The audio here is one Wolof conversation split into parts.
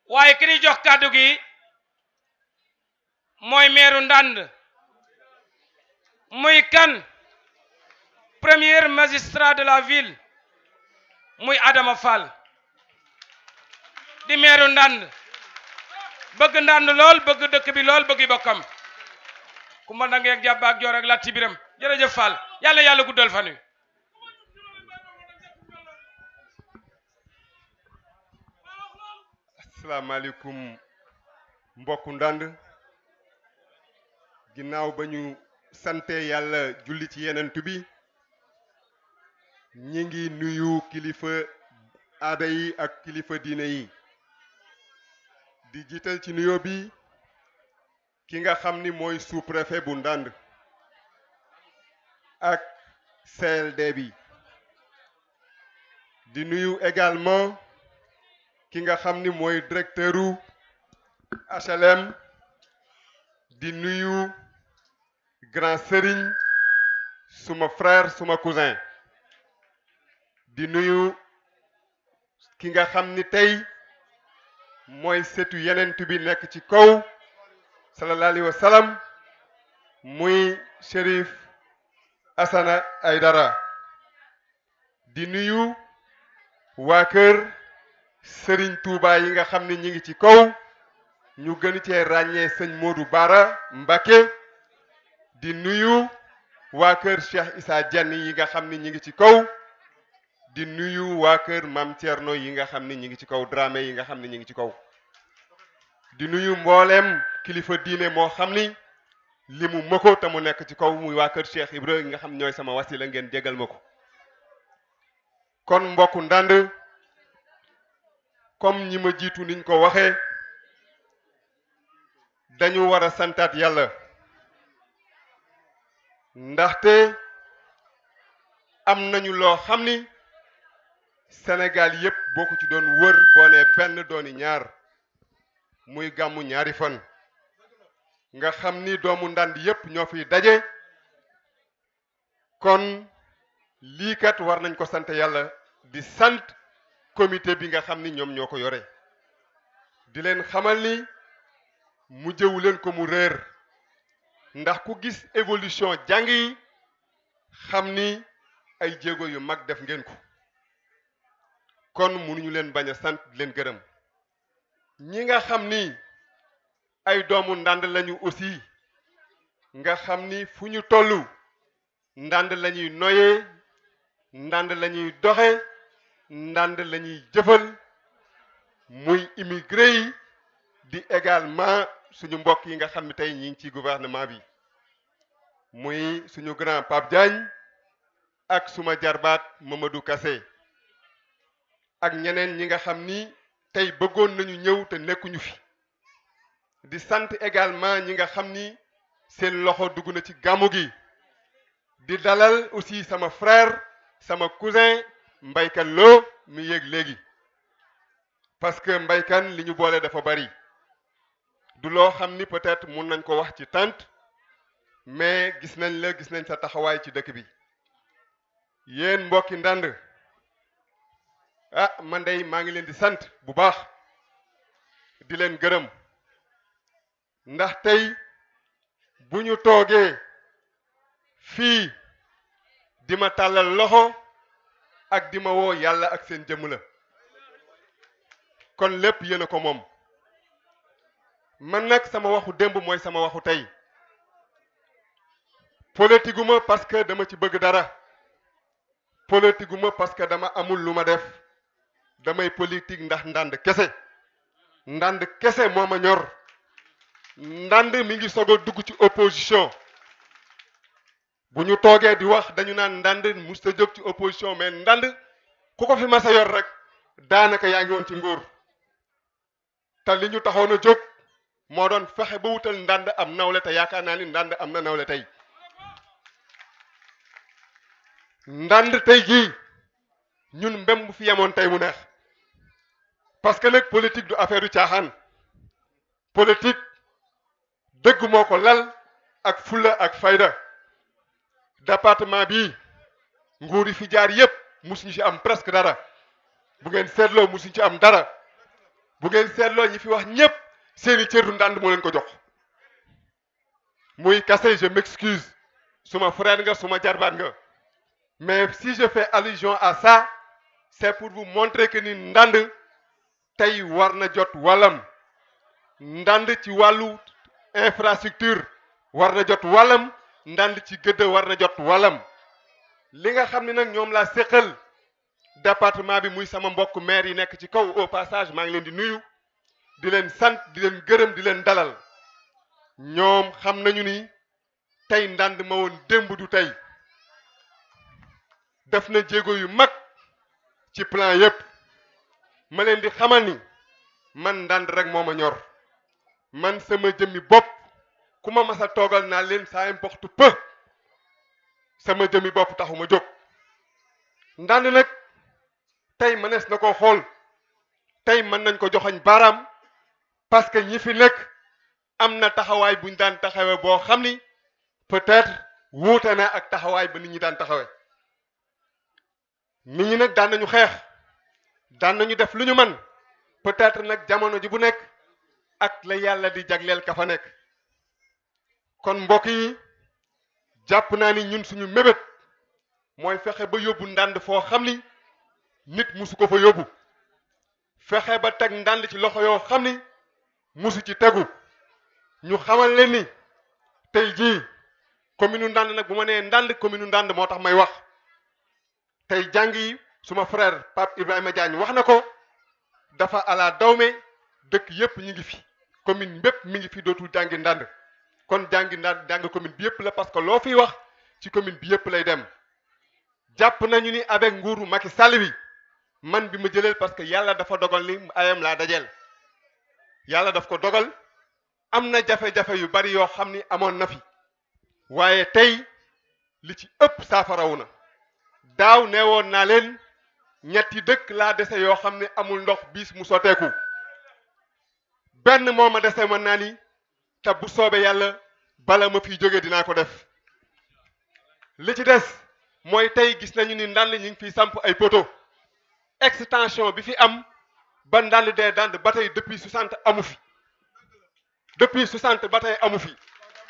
waaye ki ñuy jox kàddu gi mooy meeru Ndande muy kan premier magistrat de la ville muy Adama Fall di meeru Ndande bëgg Ndande lool bëgg dëkk bi lool bëgg bokkam ku ma dangeeg jàpp ak joor ak latti biram jërëjëf Fall yàlla yàlla guddal fan wi asalaamaaleykum mbokku Ndande ginnaaw ba ñu sante yàlla julli ci yenentu bi ñi ngi nuyu kilifa aada yi ak kilifa diine yi di jiital ci nuyoo bi ki nga xam ni mooy sous-préfet bu Ndande ak CLD bi di nuyu également ki nga xam ni mooy directeuru HLM di nuyu grand sëriñ suma frère suma cousin di nuyu ki nga xam ni tey mooy setu yenent bi nekk ci kaw sallallahu alayhi wa sallam muy Chérif Assana Aydara di nuyu waa kër Serigne Touba yi nga xam ne ñi ngi ci kaw ñu gën cee ràññee sëñ Modou Bara Mbacké di nuyu waa kër Cheikh Issa Dieng yi nga xam ne ñi ngi ci kaw di nuyu waa kër Mam Thierno yi nga xam ne ñi ngi ci kaw Dramé yi nga xam ne ñi ngi ci kaw di nuyu mbooleem kilifa diine moo xam ni li mu mëko te mu nekk ci kaw muy waa kër Cheikh Ibra yi nga xam ñooy sama wasila ngeen jégal ma ko kon mbokku Ndande comme ñi ma jiitu niñ ko waxee dañu war a santaat yàlla ndaxte am nañu loo xam ni Sénégal yépp boo ko ci doon wër boo nee benn dooni ñaar muy gàmmu ñaari fan nga xam ni doomu Ndande yépp ñoo fiy daje kon lii kat war nañ ko sant yàlla di sant comité bi nga xam ni ñoom ñoo ko yore di leen xamal ni mu jëwu leen ko mu réer ndax ku gis évolution jàng yi xam ni ay jéego yu mag def ngeen ko kon mënuñu leen bañ a sant di leen gërëm ñi nga xam ni ay doomu Ndande lañu aussi nga xam ni fu ñu tollu Ndande lañuy noyee Ndande lañuy doxe Ndande lañuy jëfal muy immigré yi di également suñu mbokk yi nga xam ne tey ñi ngi ci gouvernement bi muy suñu grand Pape Diagne ak suma jarbaat Mamadou Kassé ak ñeneen ñi nga xam ni tey bëggoon nañu ñëw te nekkuñu fi di sant également ñi nga xam ni seen loxo dugg na ci gàmmu gi di dalal aussi sama frère sama cousin mbaykan loo mi yéeg léegi parce que mbaykan li ñu boole dafa bari du loo xam ni peut-être mun nañ ko wax ci tant mais gis nañ la gis nañ sa taxawaay ci dëkk bi yéen mbokki Ndande ah man dey maa ngi leen di sant bu baax di leen gërëm ndax tey bu ñu toogee fii di ma tàllal loxo ak di ma woo yàlla ak seen jëmm la kon lépp yéen a ko moom man nag sama waxu démb mooy sama waxu tey politique gu ma parce que dama ci bëgg dara politique gu ma parce que dama amul lu ma def damay politique ndax Ndande kese Ndande kese moo ma ñor Ndande mi ngi soog a dugg ci opposition bu ñu toogee di wax dañu naan Ndande musta jóg ci opposition mais Ndande ku ko fi mas a yor rek daanaka yaa ngi woon ci nguur te li ñu taxoon a jóg moo doon fexe ba wutal Ndande am nawle te yaakaar naa ni Ndande am na nawle tey Ndande tey jii ñun mbem bu fi yemoon tey mu neex parce que nag politique du affaire du caaxaan politique dëgg moo ko lal ak fulla ak fayda département bi nguur yi fi jaar yépp musuñu ci am presque dara bu ngeen seetloo musuñu ci am dara bu ngeen seetloo ñi fi wax ñépp seeni cër du ndànd moo leen ko jox muy kase je m'excuse suma frère nga suma jarbaat nga mais si je fais allusion à ça c'est pour vous montrer que ni ndànd tey war na jot wàllam ndànd ci wàllu infrastructure war na jot wàllam ndànd ci gëdd war na jot wàllam li nga xam ne nag ñoom laa séqal département bi muy sama mbokk maire yi nekk ci kaw au passage maa ngi leen di nuyu di leen sant di leen gërëm di leen dalal ñoom xam nañu ni tey ndànd ma woon démb du tey def na jéego yu mag ci plan yépp ma leen di xamal ni man ndànd rek moo ma ñor man sama jëmmi bopp ku ma mas a toogal naa leen ça importe peu sama jëmmi bopp taxu ma jóg ndànd nag tey mënees na ko xool tey mën nañ ko joxoñ baaraam parce que ñi fi nekk am na taxawaay buñ daan taxawe boo xam ni peut-être wuute na ak taxawaay ba nit ñi daan taxawe nit ñi nag daan nañu xeex daan nañu def lu ñu man peut-être nag jamono ji bu nekk ak la yàlla di jagleel ka fa nekk kon mbokk yi jàpp naa ni ñun suñu mébét mooy fexe ba yóbbu ndànd foo xam ni nit musu ko fa yóbbu fexe ba teg ndànd ci loxo yoo xam ni musu ci tegu ñu xamal leen ni tey jii commune ndànd nag bu ma nee ndànd commune ndànd moo tax may wax tey jàng yi suma frère Pape Ibrahima Diagne wax na ko dafa ala dawme dëkk yépp ñu ngi fi commune bépp mi ngi fi dootul jàngi ndànd kon jàngi ndànd jàng commune bi yépp la parce que loo fiy wax ci commune bi yépp lay dem jàpp nañu ni avec nguuru Macky Sall bi man bi ma jëleel parce que yàlla dafa dogal ni ayam laa dajeel yàlla daf ko dogal am na jafe-jafe yu bari yoo xam ni amoon na fi waaye tey li ci ëpp saafarawu na daaw nee woon naa leen ñetti dëkk laa dese yoo xam ne amul ndox biis mu soteeku benn moo ma dese mën naa ni te bu soobee yàlla bala ma fiy jógee dinaa ko def li ci des mooy tey gis nañu ni ndànd ñi ngi fiy samp ay poto extension bi fi am ba ndànd dee dand ba tey depuis 60 amu fi depuis 60 ba tey amu fi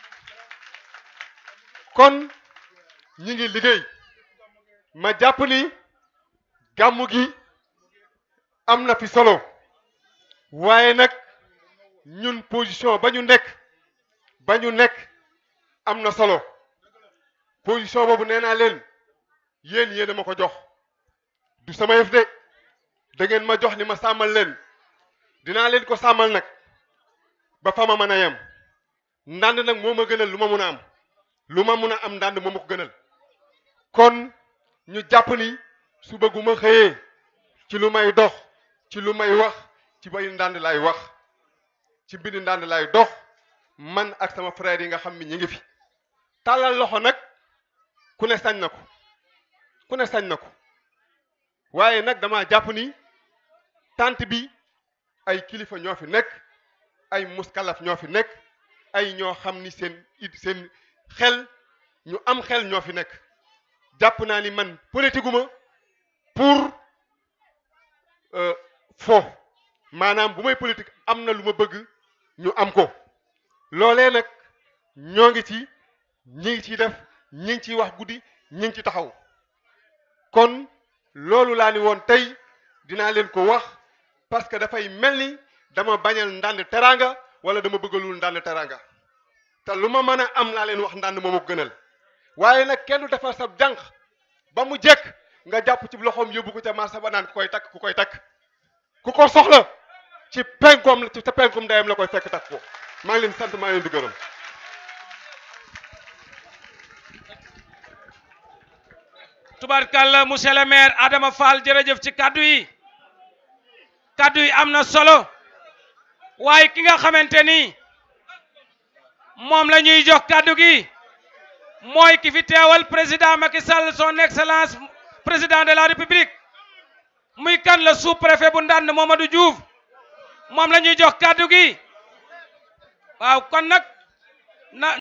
kon ñi ngi liggéey ma jàpp ni gàmmu gi am na fi solo waaye nag ñun position ba ñu nekk ba ñu nekk am na solo position boobu nee naa leen yéen yéen a ma ko jox du sama yëf de da ngeen ma jox ni ma sàmmal leen dinaa leen ko sàmmal nag ba fa ma mën a yem ndànd nag moo ma gënal lu ma mun a am lu ma mun a am ndànd moo ma ko gënal kon ñu jàpp ni suba gu ma xëyee ci lu may dox ci lu may wax ci bay ndànd lay wax ci mbiri ndànd lay dox man ak sama frère yi nga xam ni ñi ngi fi tàllal loxo nag ku ne sañ na ko ku ne sañ na ko waaye nag dama jàpp ni tant bi ay kilifa ñoo fi nekk ay muskalaf ñoo fi nekk ay ñoo xam ni seen it seen xel ñu am xel ñoo fi nekk jàpp naa ni man politique ma pour fo maanaam bu may politique am na lu ma bëgg ñu am ko loolee nag ñoo ngi ci ñi ngi ciy def ñi ngi ciy wax guddi ñi ngi ci taxaw kon loolu laa ni woon tey dinaa leen ko wax parce que dafay mel ni dama bañal ndànd teraanga wala dama bëggalul ndànd teraanga te lu ma mën a am laa leen wax ndànd moom ko gënal waaye nag kenn du defar sa jànq ba mu jekk nga jàpp ci loxoom yóbbu ko ca marché ba naan ku koy takk ku koy takk ku ko soxla ci penkoom ci sa penkoom ndeyam la koy fekk takk ko maa ngi leen sant maa ngi leen di gërëm tubarkalla monsieur le maire Adama Fall jërëjëf ci kaddu yi kaddu yi am na solo waaye ki nga xamante ni moom la ñuy jox kaddu gi mooy ki fi teewal président Macky Sall son excellence président de la république muy kan la sous-préfet bu Ndande Mamadou Diouf moom la ñuy jox kaddu gi waaw kon nag na